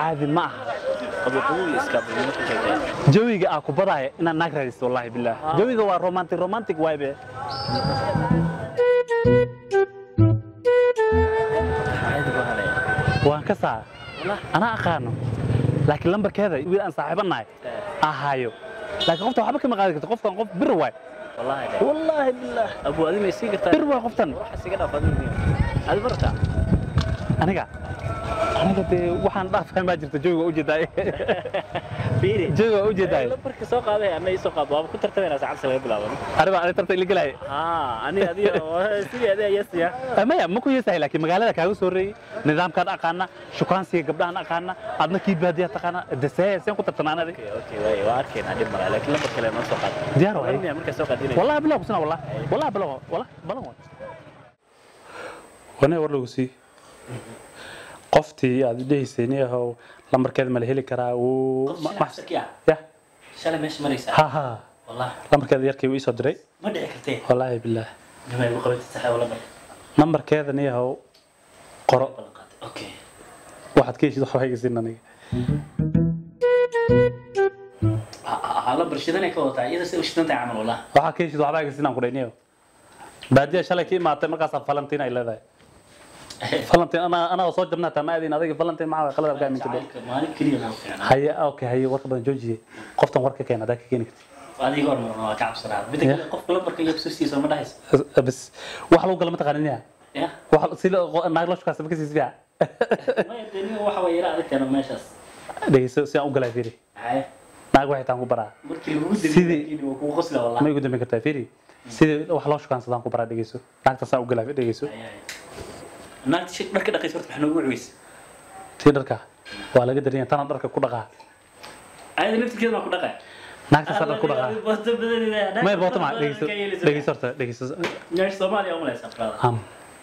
caadi ma aha qaboqabowii iska bulmo ku sheegay jawiga aa ku badaya inaad naag raadisto wallahi bilah jawiga waa romantic romantic waybe caadi baa halay waan ka saa anaa aqaano laakiin lambarkeeda wiil aan saaxiibo nahay ahaayo laakiin qofta waxba kama qaadi karto qofkan qof bir waay wallahi wallaahi bilah abu adi may sii kartaa bir waay qoftan waxa siga dhaaf adiga adi barta aniga aniga dee waxaan dhaafay baa jirta jawiga ujeedaa fiiri jawiga ujeedaa lambarka soo qaaday ama ii soo qaad waaba ku tartamayna saacad laga bilaabo aniga ani tarta ila gelaya haa ani adiga sidii adiga yasiya maya ma ku yeesahay laakiin magaalada kaaga soo reeyey nidaamkaan aqaana shukaansiga gabdhahan aqaana adna kii baadiya taqaana desee seen ku tartanaan adig okay okay way waa arkeenaa dhib mara laakiin lambar kale noo soo qaad diyaar waay miya markaa soo qaadinay والله بلا بسنا والله والله بلا والله بلا وانا war lagu sii qoftii aad dhehaysayni ahow lambarkeeda ma la heli karaa wuu ya shalay meesha maraysaa ha ha wallahi lambarkeeda yarkii wuu isoo diray ma dhici kartee wallaahi bilaah nimay ugu qabatay saxay wala bar lambarkeeda ni ahow qoro ballan qaatay okay waxaad ka heshid waxba haygasin aniga ha lambar shidanay ka wadataa iyada sida u shidan tahay camal wallahi waxaad ka heshid waxba haygasin aan ku dhayniyo baadiya shalay ka imaatay markaasaa falantiin ay leedahay falantiin anaa anaa soo jabnaa taa ma aadin adiga falantiin maxaa qalad arkaa minka dhow jacaylka maalin keliya noo fiicnaa haye okay haye warka badan joojiye qoftan warka keena hadaa ka keeni kartid adiga hor marna waa ka cabsanaa midda kale qofka lambarka iyo xusuustiisa ma dhahaysa bas wax lagu gala ma taqaanin ya ya wax si naag loo shukaasta ma ka siisbiya maya dee nin waxa way yara adagteena meeshaas dhegeyso si aan u galaa fiiri haye naag waxay taan ku baraa markii lagu Sidii- dambeeyay waa kugu qosla wallahi ma igu dambeyn kartaa fiiri sidii wax loo shukaansadaan ku baraa dhegeyso naagta saan u galaa dhegeyso naagta shir dharka dhaqaysa horta maxaa noogu cuysa tii dharka waa laga darin tana dharka ku dhaqaa ayada naftirkeeda baa ku dhaqay naagta saa dhar ku dhaqaa may boota ma dhegeyso dhegeyso horta dhegeyso meesha soomaaliya u malaysaa brada am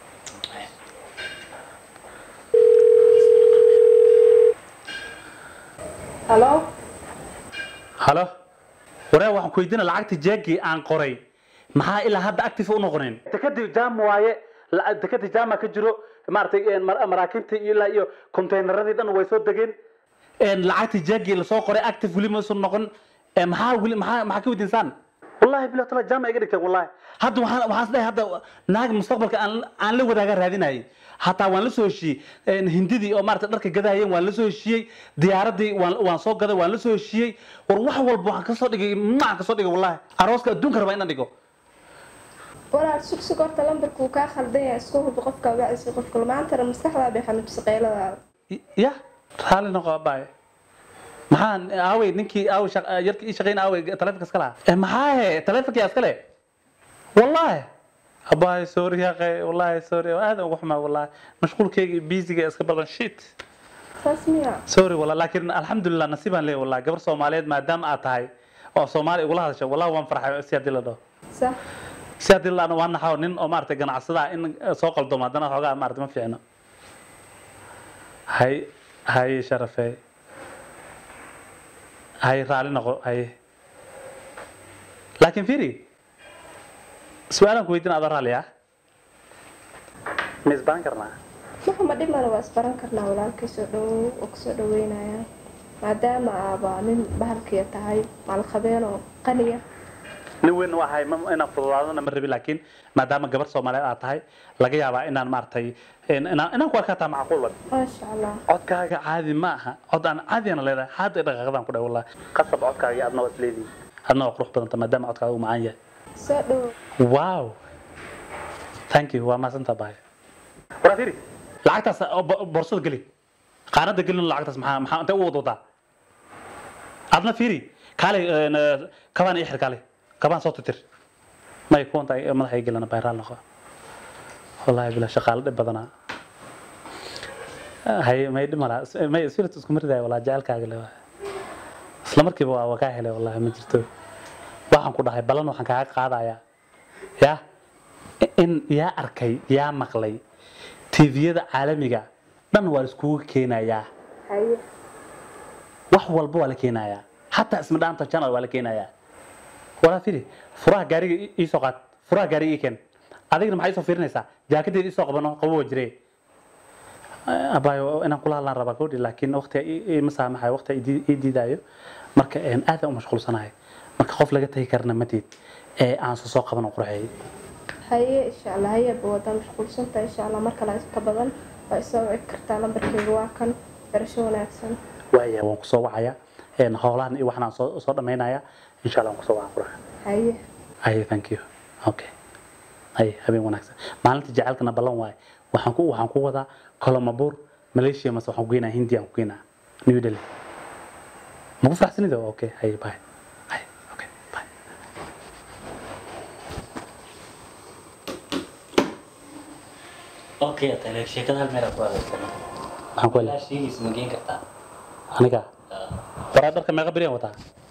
halo halo waree waxaan ku weydiina lacagta jeegii aan qoray maxaa ilaa hadda active u noqoneen dekadii jaam waaye la- dekadii jaama ka jiro maaragtay een, mar- maraakiibtii iyo ilaa iyo konteynaradii dhan way soo degeen een, lacagtii jeegii lasoo qoray active weli ma soo noqon Ee, maxaa weli maxaa maxaa ka weydiinsaan wallahi bilahi tala jaama iga dhigteen wallahi hadda waxaan waxaan isleeyahay hadda naag mustaqbalka aan aan la wadaaga raadinayay hataa waan la soo heshiiyey een, hindidii oo maaragtay dharka gadahayeen waan la soo heshiiyey diyaaradii waan waan soo gaday waan la soo heshiiyey war wax walba waxaan kasoo dhigay macaan kasoo dhigay wallahi arooska adduunka rabaa inaan dhigo walaal sug sug horta lambarka uu kaa khaldan yahay isku hubi qofka wacdiisa qofka maantana maskaxdaa bay xanuujisa qeyladaada ya raalli noqo abaay maxaan aawey ninkii aawey shaq- yarkii ii shaqayn aawey taleefonka iska lahaa Eh, maxaa he taleefonka yaa iska le wallahi abaay sorry yaqe wallahi sorry aad ugu xumaa wallahi mashquulkayga biisiga iska badan shit saas miya sorry wallahi laakiin alxamdulilah nasiibaan leeyahay wallahi gabar soomaaliyeed maadaama aad tahay oo soomaali igula hadasho wallahi waan farxay si haddii la dhaho sax si haddii la dhahno waan naxaw nin oo maaragtay ganacsada ah in eh, soo qaldomo haddana xoogaa maaragtay ma fiicno hay hay sharafey hay raali noqo hay laakiin fiiri su-aalaan ku weydiin adoo raali ah ma isbaran karnaa waxa ma dhimana waa isbaran karnaa walaalkay soo dhawow oo kusoo dhaweynaya maadaama aaba nin bahalkiya tahay maalqabeen oo qaniya nin weyn u ahay ma- inaan fududaadana ma rabi laakiin maadaama gabar soomaaliyeed aad tahay laga yaabaa inaan maaragtay in- inaan inaan ku arkaa taa macquul wa maasha allah codkaaga caadi ma aha cod aan caadiyana leedahay hadda dhaqaaqadaan ku dhahay wallahi qasab codkaaga adna waa isleedihin adna waa qurux badanta maadaama codkaaga uu macaan yahay soo dhawow wow thank you waa maasanta bahay waraa fiiri lacagtaas oo bo- boorsada geli qaanada gelin lacagtaas maxaa maxaa intee u wadwadaa adna fiiri kaale een, eh, kabaan ii xir kaale kabaan soo titir may kuwanta madaxa ii gelana bayraal noqo wallahi bila shaqaale dhib badanaa hay may dhimala may spirit isku maridaay walaa jecelkaaga le isla markiiba waa waa kaa helay wallahi ma jirto waxaan ku dhahay balan waxaan kaaga qaadayaa ya in yaa arkay yaa maqlay tviyada caalamiga dhan waa la iskugu keenayaa haye wax walba waa la keenayaa xataa isma dhaanta channel waa la keenayaa walaa fili furaha gaariga ii- ii soo qaad furaha gaariga ii keen adigna maxaa ii soo fiirinaysaa jaakadeeda ii soo qabano qabo waa jire abaayo inaan kula hadlaan rabaa gabadhi laakiin waqti ma saamaxayo waqti ii diidaayo marka een, aad aan u mashquulsanahay marka qof laga tagi karana matiid ee aan soo soo qaban qurxeeyay haye insha allah hayaba wadaa mashquulsanta insha allah mar kale ka badan waa isoo wici kartaa lambarkeyga waa kan barasho wanaagsan waaya waan kusoo wacaya een, howlahan iyo waxaan aan soo soo dhamaynaya insha allah waan kusoo waca qurxa haye aye thank you okay aye habeen wanaagsan maalinta jacaylkana ballan waaye waxaan ku waxaan ku wadaa kolomabur malaysia mase waxaan ku geynaa hindi aan ku geynaa new delhi ma ku faraxsanida okay haye bye haye okay bye okay tale sheekada hal meel aad ku adeegsano maxaan ku ilaa helay sheegaysa ma geen kartaa aniga waraa dharka meeqa beriyan wataa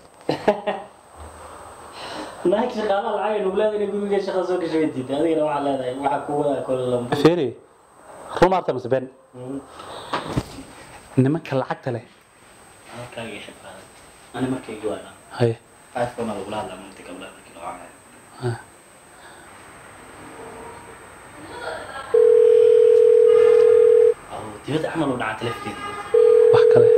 naag shaqaalaha lacag nugu leedahay inay guriga shaqa soo gashay way diiday adigana waxaa leedahay waxaa ku wadaa kolalambu feri run arta mase ben nimanka lacagta leh halkaaga ii xifaaday ani markaygi waa dhan haye iphone aa lagula hadlaa malinta gabdhaha markii loo caayo ah. oo dibadda camal u dhacaa telefonkeeda wax kale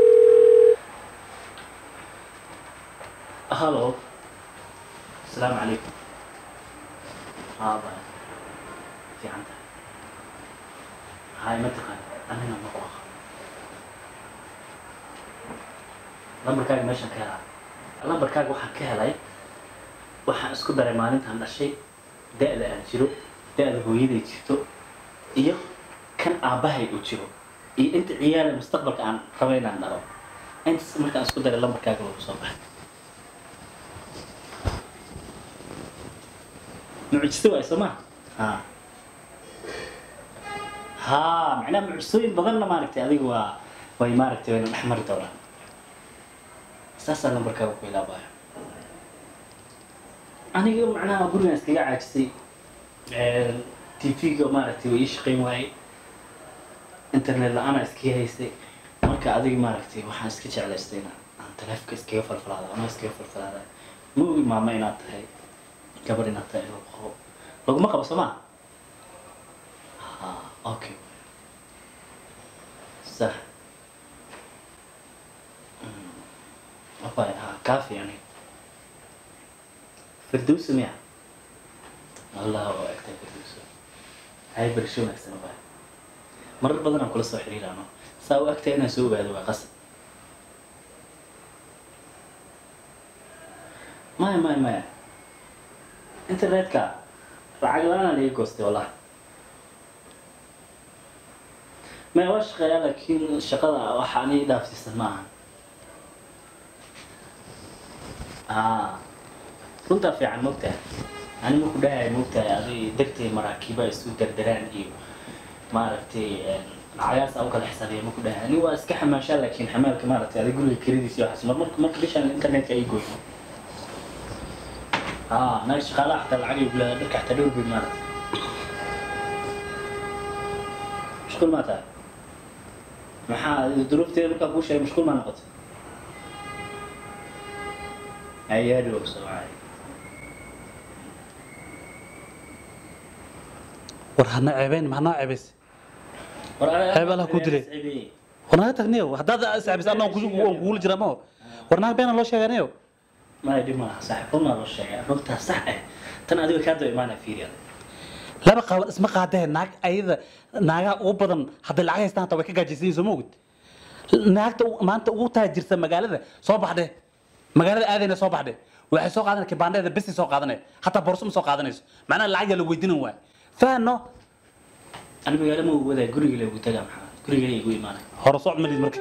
halo asalaamu calaykum haa baya fiican tahay hay ma taqaan anina ma ku aqaan lambarkaaga meeshaan ka helaa lambarkaaga waxaan ka helay waxaan isku daray maalintaan dhashay da-da aan jiro da-da hooyaday jirto iyo kan aabbahay uu jiro iyo inta ciyaala mustaqbalka aan rabo inaan dhalo intaas markaan isku daray lambarkaaga waa kusoo baxay mucjiso waay soo ma ha ha macnaha mucjisooyin badanna maaragtay adiga waa way maaragtay wayna dhex mari doonaan saasaa lambarkaaga ku ilaabaya aniga macnaha gurigan iskaga caajisay tv-ga maaragtay way ii shaqayn waayey internet la-aana iskaga haystay marka adiga maaragtay waxaan iska jeclaystay inaan aan taleefka iskaga falfalaada ama iskaga falfalaada ma ogi maama inaad tahay gabadh inaad tahay lagu qabo laguma qabo soo maa ha okay sax abay ha kaafi aniga firdowsa miya allah waa egtay firdowsa hay bersho wanaagsan abay marar badan aan kula soo xiriiraano saa u egtay inaan soo ogaado waa qasab maya maya maya internetka lacag la-aan laga goostay wallahi maya waa shaqeeyaa laakiin shaqada waxa ani dhaafsiisan ma aha ah runtaa fiican mogtahay ani ma ku dhahay mogtahay adi degtay maraakiiba isu dardaraan iyo maaragtay lacagaas aan u kala xisaabiya ma ku dhahay ani waa iska xamaashaa laakiin xamaalka maaragtay adi guriga kelidiisa iyo waxaas mar marka marka bishaan internetka ay gooyo اه ناقص شغالة حتى العقل يقول لك حتى دور بالمرض مش كل ما تعرف محا الظروف تي بك ابو شيء مش كل ما نقط هي هذه وقصة معي war hana ceebeyn maxaa noo ceebays Heeb Allah ku dilay. war naga tagniyo haddaad iscabis anaa kugula jira mao war naga beena loo sheeganayo ما يدري ما صح قلنا له الشيء رنتها صح تنا هذول كانوا معنا في ريال laba qaban isma qaadee naag ayada naagaa ugu badan hadday lacag haystaan hata way ka gaajaysan soo moogid naagta u- maanta ugu taajirta magaalada soo baxde magaalada aadayna soo baxde waxay soo qaadanay kibaandeeda besi soo qaadanay hataa borso ma soo qaadanayso macnaha lacag yaa la weydiinan waay fahano أنا بقول ما هو ذا قري اللي قلت له محمد قري اللي يقول معنا hore socod malid marka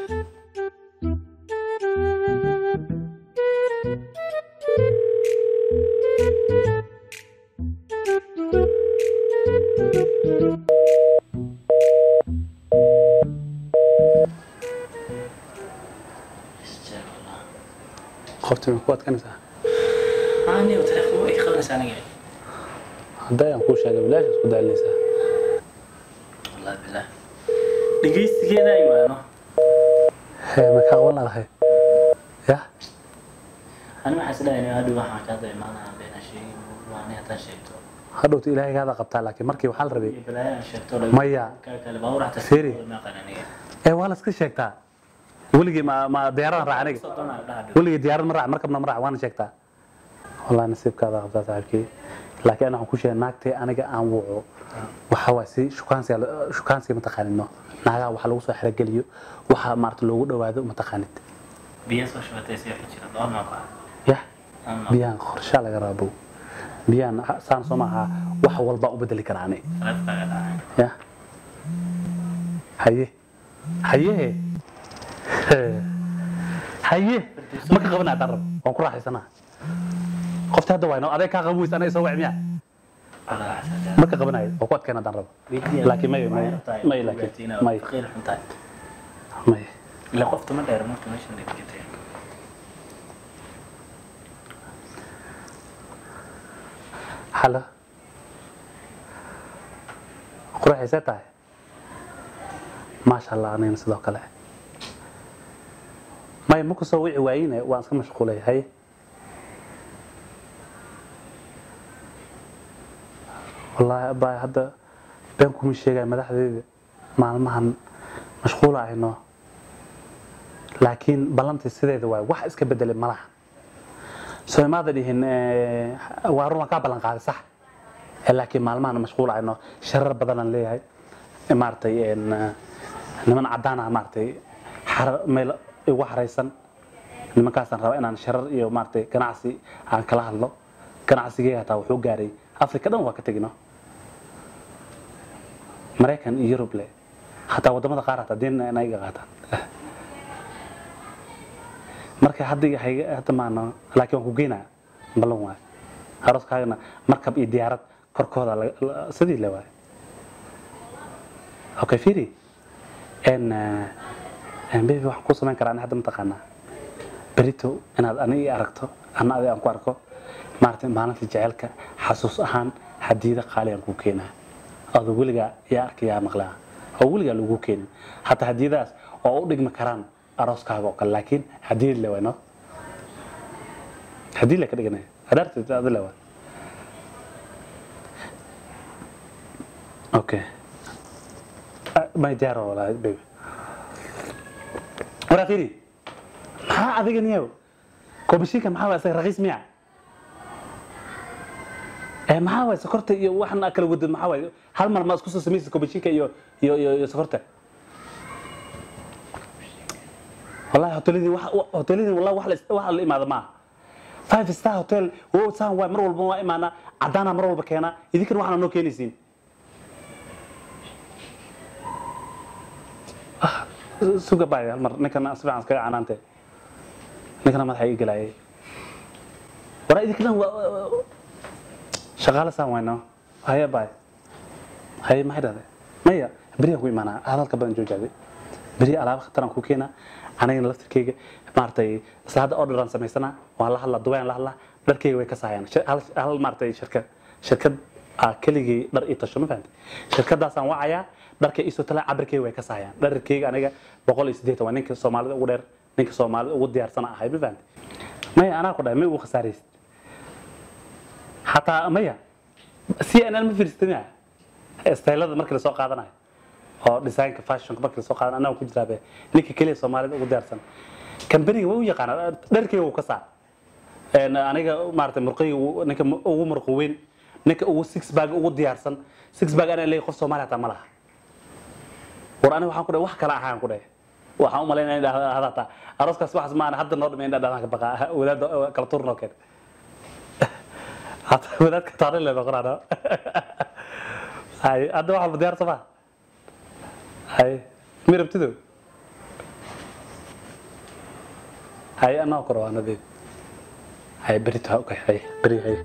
استغفر الله qofti ma ku adkanaysaa أنا وتلفون إيه خلص أنا قاعد hadday aan kuu sheegay bilaash isku daalinaysaa والله بالله دقيست كذا أيوة أنا hee ma kaa qaban laadahay yah أنا ما حسنا إنه هذا واحد كذا معنا بين شيء وأنا هذا شيء hadhowta ilaahaygaada qabtaa laakiin markii waxaa la rabay iyo balaayo aan sheegto Maya. kaa kale baa uraxta Firi. ma qananiya ee waa la iska sheegtaa weligii ma ma diyaaradan raac aniga soddon aan dhaha weligii diyaarad ma raac markabna ma raac waana sheegtaa wallahi nasiibkaada qabtaa saaxiibkii laakiin ana waxaan ku sheegay naagtay aniga aan wuco waxa waa si shukaansiga shukaansiga mataqaanino naagaha waxa lagu soo xerogeliyo waxa maarata loogu dhawaado mataqaanid biyo soo shubatay si wixii jira doon ma qaa yah biyahan qorshaa laga raabo biyahan saan soo maaha wax walbaa u bedeli karaa ani qalabkaaga dhacay ya haye haye haye ma ka qabanaa haddaan rabo waan ku raaxaysanaa qofta hadda wayno adeeg kaa qaban weysa anaga soo wac miya qalaa xasada ma ka qabanayo waan ku adkayna haddaan rabo laakiin may may may laakiin may faqiir xuntaay may ila qofta ma dheer marka meeshan ay jirtay xalo quraxaysee tahay maasha allah anigana sidoo kale may ma kusoo wici waayine waan iska mashquulay haye wallaahi abbaay hadda been kuma sheegaya madaxdeeda maalmahan mashquula ayno laakiin ballantii sideeda waay wax iska bedelay malaha soo imaada dhihin waa run waan kaa ballan qaaday sax Eh, laakiin maalmahan mashquul ayno sharar badanaan leeyahay Eh, maaragtay en, eh, niman cadaan ah maaragtay xarar meel igu xaraysan nimankaasaan rabaa inaan sharar iyo maaragtay ganacsi aan kala hadlo ganacsigeyga hataa wuxuu gaaray afrika dhan waa ka tegino maraykan iyo yurub le hataa wadamada qaar hataa diin inay iga qaataan marka hadda hayga- hadda maano laakiin waan ku geynaa ballan waay arooskaagana markab iyo diyaarad korkooda la- la- sidii le waay okay firi en en baby waxaan ku samayn karaa ani hadda mataqaanaa berito inaad ani ii aragto ana adi aan ku arko maaragtay maalinta jecelka xasuus ahaan hadiyada qaali aan kuu keenaa adoo weligaa yaa arkayaa maqlaa oo weligaa lagu keenin hataa hadiyadaas oo u dhigmi karaan arooskaaga oo kale laakiin hadiyad le waay no hadii le ka dhiganaya adaarteed adi le waay okay Ah, may diyaaro walaahi baby waraa firi maxaa adiga niyow komishinka maxaa waay isaga raqiis miya ee maxaa waay sokorta iyo waxan aa kala wadad maxaa waay hal mar ma isku soo samaysa komishinka iyo iyo iyo iyo sokorta wallahi hoteladii wax hoteladii wallahi wax la is- wax la imaada maaha five star hotel wo saan waay mar walba waa imaana cadaana mar walba keena idinkan waxaana noo keenaysiin suga baay hal mar ninkana si fiican iskaga canaante ninkana madaxa ii gelaayay waraa idinkan waa shaqaale saan wayno haya baay haye maxay dhahday maya beriyaan ku imaanaa hadalka badan joojaaday beri alaaba khataraan ku keenaa anigana laftirkeyga maaragtay isla hadda orderan samaysana waan la hadlaa dubayaan la hadlaa dharkeyga way ka saayaan Shir- hal hal maaragtay shirkad shirkad aa keligii dhar ii tasho ma fahamtay shirkadaasaan wacayaa dharka iisoo talaa cabirkeyga way ka saayaan dharkeyga aniga boqol iyo siddeetan waa ninka soomaalida ugu dheer ninka soomaalida ugu diyaarsana ahay ma fahamtay maya anaa ku dhahay may ugu khasaaraysid xataa maya si anaan ma fiirsatay maya staylada markii lasoo qaadanayo oo designka fashionka markii lasoo qaadan annaga ku jiraabe ninka keliya soomaalida ugu diyaarsan kambaniga way u yaqaanaa dharkeyga wuu ka saar En aniga maaragtay murqayga wuu- ninka mu- ugu murqo weyn ninka ugu six bag ugu diyaarsan six bag anaa leeyahay qof soomaali hataa ma laha war aniga waxaan ku dhahay wax kale ahaan ku dhahay waxaan u malaynaya in hadaata arooskaas waxaas maana hadda noo dhimay in dhadhaan ka baqa wadaada kala tuur noo keen hata wadaadka taariikh le noqonaano hay hadda waxaa diyaar sama hay mi rabtido hay anoo koro anadeed hay berito okay hay beri hay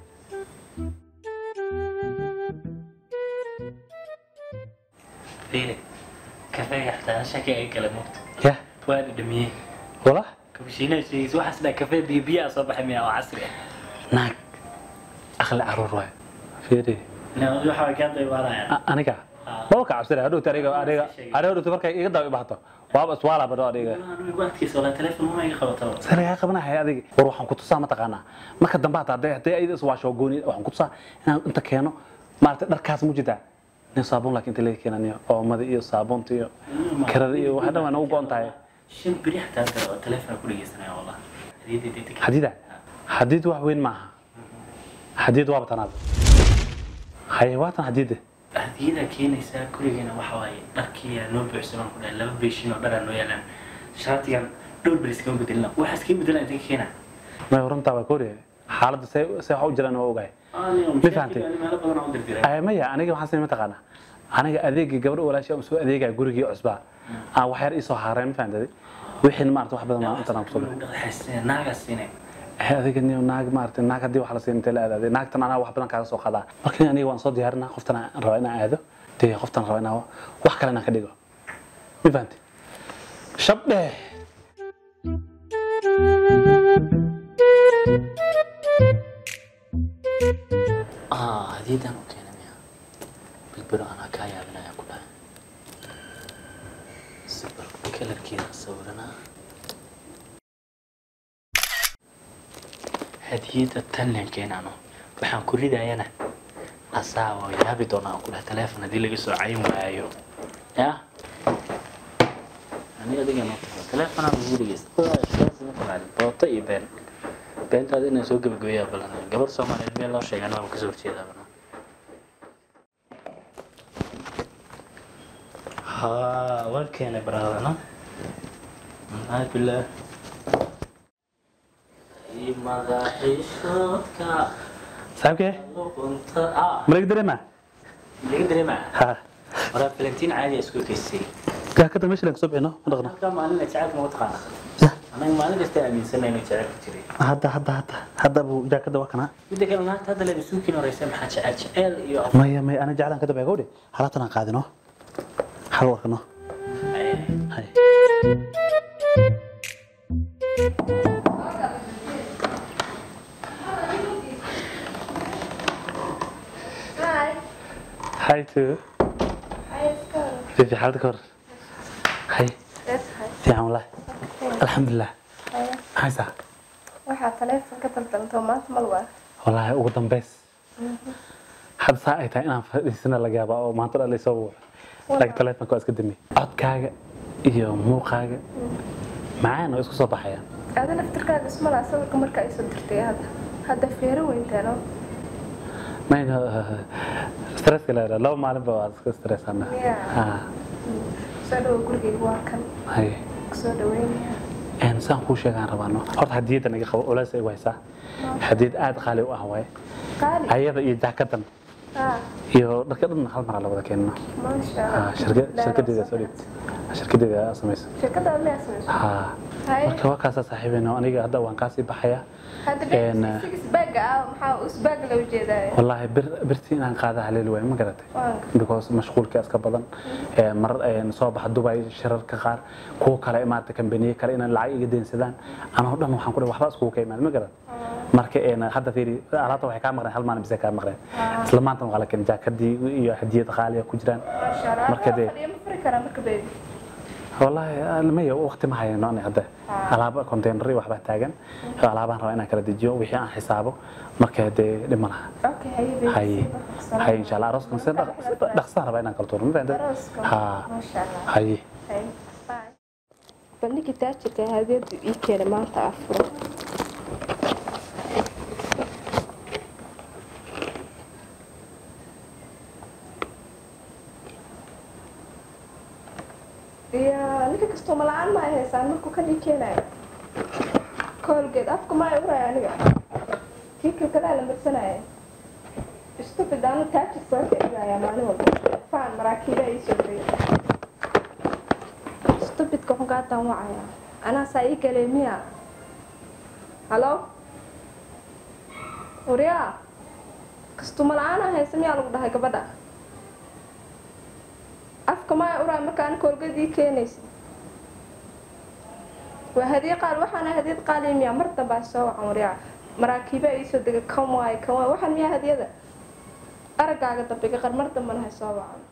fiiri kafeega xataa shaki ay kala mugto yah waa dhadhamiyey wala kabashiinaha sheegaysa waxaas dhaa kafee biyo biyo aa soo baxay miya oo casri ah naag akli caruur waay fiiri Na- waxa way kaa daybaanayaan A- aniga Ah. maba ka cabsana hadhowta aniga aniga aniga hadhowta markay iga daba ibaato waaba iswaala badho aniga adkiisa walaa telefoon uma iga qabataba sanagaa qabanahay adiga war waxaan ku tusaa mataqaanaa marka dambe hataa hadday hadday ayada iswaasho gooni waxaan ku tusaa inaan inta keeno maaragtay dharkaas mu jirtaa nin saabuun laakiin inta laga keenaniyo oomada iyo saabuunta iyo kirada iyo waxa dhan waa nagu go-on tahay shan beri xataa hadda oo telefoon ku dhegeysanaya wallah hadiyadda degdeg xadiida xadiid wax weyn maaha xadiid waaba tanaad haye waa tan xadiida hadiyada keenaysaa gurigeena waxa waaye dharkii yaa noo buuxsamaan ku dhahay laba beeshin oo dharaa noo yaalaan shaatigan dhowr beri iskama bedelina waxaa iskaga bedelaan inta ka keena may runtaa waa kooriya xaaladda see see wax u jiraan waa ogahay ma fahantay? meelo badan oo dirdiray Ay, maya aniga waxaan sameyn mataqaanaa aniga adeegii gabadha walaashay aan soo adeegaya gurigii cusbaa aan wax yar isoo haareen ma fahantaday wixii maarata wax badan intan aan kusoo baxay naagaas siine Eh, adiga niyo naag maarata naag haddii wax la siin intee la aadaaday naagtan anaa wax badan kaaga soo qadaa marka aniga waan soo diyaarinaa qoftan aan rabaa inaan aado dee qoftan rabaa inaan wax kale inaan ka dhigo ma fahantay shabdhe ah hadiyadan u keenay miya bilbiro anaa kaa yaabinaya ku dhahay sibir kalarkeeda sawiranaa hadiyada tanlen keenano waxaan ku ridayana asaa waa yaabi doonaa ku dhahay teleefon haddii laga soo cayin waayo ya ani adiga noo tago teleefonaa lagu dhegeysta booto iyo been beentaada inaan soo gebagabeeyaa balan gabar soomaaliyeed meel loo sheegan waaba kasoo horjeedaa balan ها وين برانا هاي بالله مداحي صوتك saaxiibkee كنت اه ma laga dareemaa اللي قدري معه ha ورا فلنتين عادي اسكو كيسي gaakada meesha laga soo bixino ma dhaqno كم انا تعرف ما تقانا انا ما انا قلت من سنه انك تعرف تري hadda hadda hadda hadda buu jaakada waa kanaa بدك انا هذا اللي بسوكي نور يسمى حاجه ال يو maya maya ana jeclaan ka dabaya gawdhe halaatan aan qaadino hal warkano hay Hi. hay tu Hi, it's good. fifi xaalada ka hor hay That's hi. fiican wallahi alxamdulilah Hi. haysaa Waxaa taleefon ka daldalantoo maanta mal waa. wallaahi ugu dambays hadda saa ay tahay inaan fadhiisana laga yaaba oo maanta dhan laysoo wuuxo laakiin taleefonka waa iska damiyey codkaaga iyo muuqaaga macaan oo isku soo baxayaan Adi naftirkaaga ismalaa sawirka marka ay soo dirtay hadda. Hadda feero weyntaano. mayna stresska la laba maalin ba waa iska stressana Yeah. ha Soo dhawo gurigayga waa kan. hay Kusoo dhaweynaya. een saan kuu sheegaan rabaano horta hadiyadda naga qabo olaas ay haysaa hadiyad aad qaali u ah waaye Qaali. ayada iyo jaakadan Ah, iyo dharka dhan hal mar la wada keenno maasha ha Allah. shirkad shirkadeeda soo dhigta shirkadeeda aa samaysa Shirkadda miyaa samayso? ha Hay. marka waa kaasaa saaxiibeyna aniga hadda waan kaasii baxayaa Hadda een, beerta six bag ah maxaa usbaag la ujeedaa? wallaahi bir birtii inaan qaada haleeli waayo ma garatay Waan because mashquulka iska badan ee mar een soo baxa Dubai shirarka qaar kuwa kale imaata kambaniye kale inaan lacag iga deensadaan anoo dhan waxaan ku dhahay waxba iskugu ka imaan ma garan marka een hadda fiiri alaabta waxay kaa maqneen hal maalin bisa kaa maqneen isla maanta waa la keenay jaakadii iyo hadiyad qaali ah ku jiraan maasha Allah. Marka dee- Fadhiyo ma furi karaa marka baby? wallaahi maya waqti ma hayno ani hadda alaaba container waxbaa taagan alaabaan rabaa inaan kala dejiyo wixii aan xisaabo marka dee dhib ma laha Okay, haye baby. hay hay insha allah arooskan si dhaqsaan rabaa inaan kala tuuro ma fahanteen Arooska. ha Maasha Allah. hay Hay. Bye. Bandhigi taajirka hadiyadu ii keenay maanta afuro. Ya, ninka kastoo mala'aan ma ay haysaan markuu kan ii keenayo. Koolgeed afka ma ay uraya aniga. Kii kilkadaa la marsanaya. Stupid anu taajir soo kicinayaa maalin walba. Faan maraakiiba ii soo geeya. stupidka waxaan kaa daawacaya anaa saa ii galay miya halo waryaa kastuma la-aan haysa miyaa lagu dhahay gabadha afka maya uraa markaan koolgadii keenaysa waa hadiye qaal waxaana hadiyad qaali miya mar dambaa soo wacan waryaa maraakiiba iisoo dega kan waay kan waay waxaan miyaa hadiyada araggaaga dambe gaqar mar dambana hay soo wacan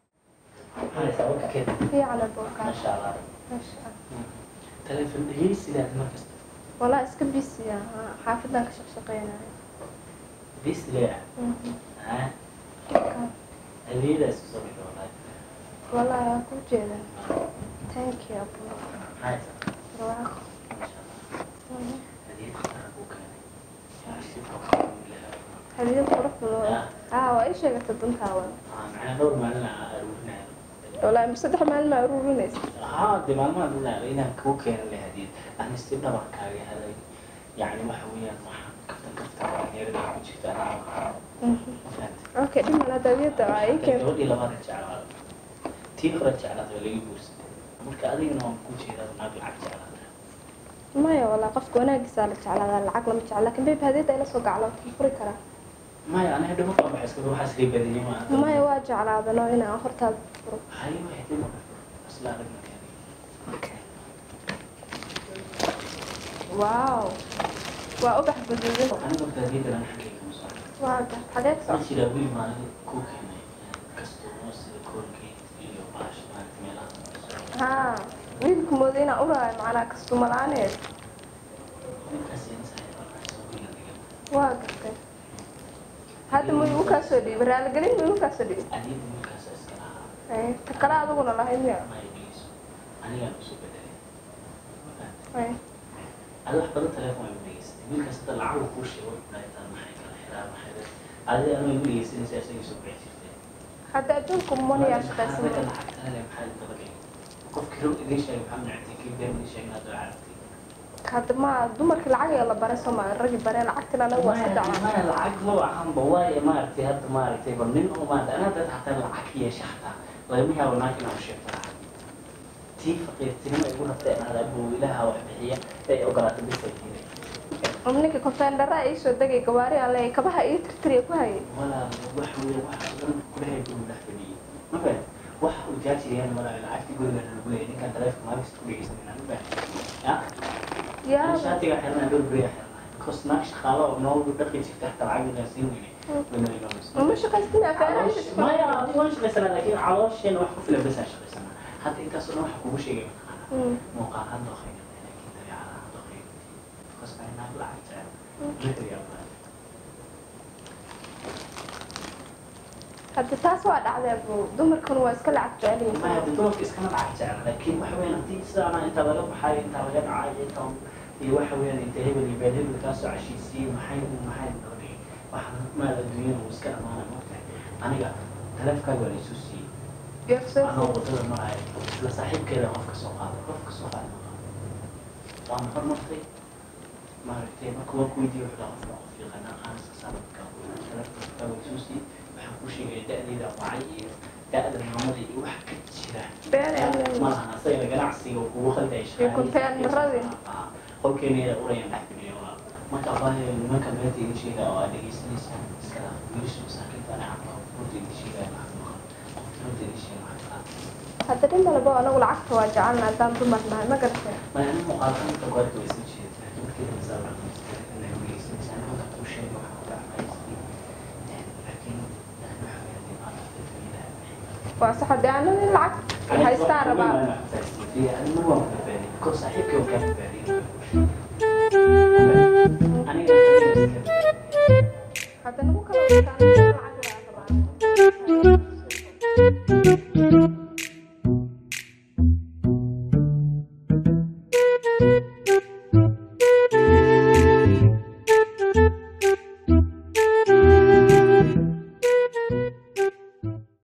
fiican bookaa ما شاء الله maasha allah تلفون دقيقة سيدات مركز والله iska bisiya xaafadan ka shaqshaqeynaya بيس ليه ها hadiyadaas kusoo bixi wallahi wallaahi waa ku jeeda thank you abu maxay tahay barwaaqo masha allah Mhm. hadiyad khatar kuu keenay yaa si fiican u leeyahay hadiyad qurux badan aa waa ii sheegatay dantaada macnaa dhowr maalin aan aruurinayo wallaahi ma saddex maalin maa ururinaysa haa de maalmaha dhulaa inaan kuu keenan la hadiyad ani si dhabar kaaga helay yacni waxa weeyaan waxaan kaftan kaftan dhalinyarada ku jirta anaa Mhm. ma fahantay okay dhimana hadiyadda waa ii keentay gabadhii labada jeclaa tii hore jeclaad waa laga guursaday marka adigana waan ku jeedaa naag lacag jeclaata maya walaa qofka wanaagiisaa la jeclaadaa lacag lama jecla lakin babe hadiyadda ila soo gaclo ma furi karaa maya aniga dhimo qaba iska waxaa iska badiyay ma maya waa jeclaadano inaan hortaada furo hayo waxay dhimo asla aragna keenay okay. wow waa ubax guduudan aniga horta hadiyadda aan xaggayga ma soo waa gar xageed ma soo jiraa weli maalin kuu keenay kastuumo sida koolgate iyo baash maaragta meelaha haa wiilku mooda inaan uraayo macnaa kastuma la-aaneed wiilkaas insahay soo wiila dhigan waa gartay hadda ma igu kaa soo dhiibay raaligelin ma igu kaa soo dhiibay adiyadda wiilkaas iska lahaa Ay, ta kale adiguna lahayd miya ma dhegeyso anigaan usoo bedelay Ay, adi wax badan telefoon ay u dhegeystay wiilkaas hadda lacag kuu sheego dhaitaan maxay kala xiraa maxay adi anoo igu dhegeysanaysa isagii soo bixi jirtay hadda adduunku moniyaa shaqaysan Maxaa lacagtale maxaa dabagay qofkii rog idiin sheegay maxaa nactay kii been idiin sheegay hadda carabtay hadda ma dumarkii lacag ayaa la baray soo maa ragi baree lacagtina anagu waa saddex maya lacag ma waxanba waaye maaragtay hadda maaragtay bal nin oo maaragtay anaa dad hataa lacag yeesha hataa lagama yaabo naag inaan sheegto lacag tii faqiirtinimo igu rabtay inaad abow ilaaha wax bixiya ee ogolaata bisa diiday ninka konteendara ii soo degay gawaari aan leeyahay kabaha ii tirtiriya ku hayay walaal wax weeye wax dhan kulahay guriga dhex fadhiyay ma fahan wax uu jaajiriyaan malaha lacagtii guriga lagu leeyahay ninkaan taleefka maalinta ku dhegeysanayna ma fahan ya yaa shaatiga xirnaa dhowr beriya xirnaa because naag shaqaalo oo noogu dhaqi jirta xataa lacag inaan siin weyne wana imaameysa ma shaqaystin afeeraha maya adigu waan shaqaysanaa laakiin caloosheen wax ku filan basaan shaqaysanaa hadda intaasoo dhan waxa kugu sheegay mataqaanaa muuqaal ha doqayna laakiin dabeecada ha doqayna because ay naag lacag jecel riya baa hadda taas waa dhacdee bu dumarkuna waa iska lacag jecel maya yihiin de dumarka iskama lacag jecel laakiin waxa weeyaan haddii sidaana inta laga baxayo inta laga dhacayo inta iyo waxa weeyaan inta hebel iyo beel hebel kaasoo cashiisiiyey maxay maxay noo dhigay waxa maal adduunyada uu iska dhamaana moogtahay aniga taleefkaaga waa laysoo siiyey Yourself. anoo wadada maraayo isla saaxiibkeeda qofka soo qaada qofka soo qaada ma qaado waana hormartay maaragtay marka waan ku weydiiyey wuxuu dhaha qofka qof yaqaanaa qaaniska sanadka taleefkaaga waa laysoo siiyey waxaan ku sheegaya da-deeda wacay iyo da-da maamada iyo wax ka jira Been aan leeyahay. malahan asagana ganacsiga uu kugu khaldaya Iyo container-radii. qolkeena urayaan dhex fidhiyo marka abaayo nimanka beenta iga sheega oo aad dhegeysanaysa iska dhaaf wiilasha masaakiinta ana cabka runta iga sheegaya maxaa maqan qofka runta iga sheega maxaa kala hadda dhin malabo anagu lacagta waa jecelna haddaan dumar nahay ma garatay maya ani muuqaalka inta goorta way soo jeedaa markii dambe saa dhaqmaysa inay dhegeysanaysa ani marka kuu sheega waxaa ku dhacmaysa laakiin waxa weeyaan dhibaata dadweynaha waa sax haddii anagu lacag haystaan rabaa hadda nagu kala wataan lacag waa rabaa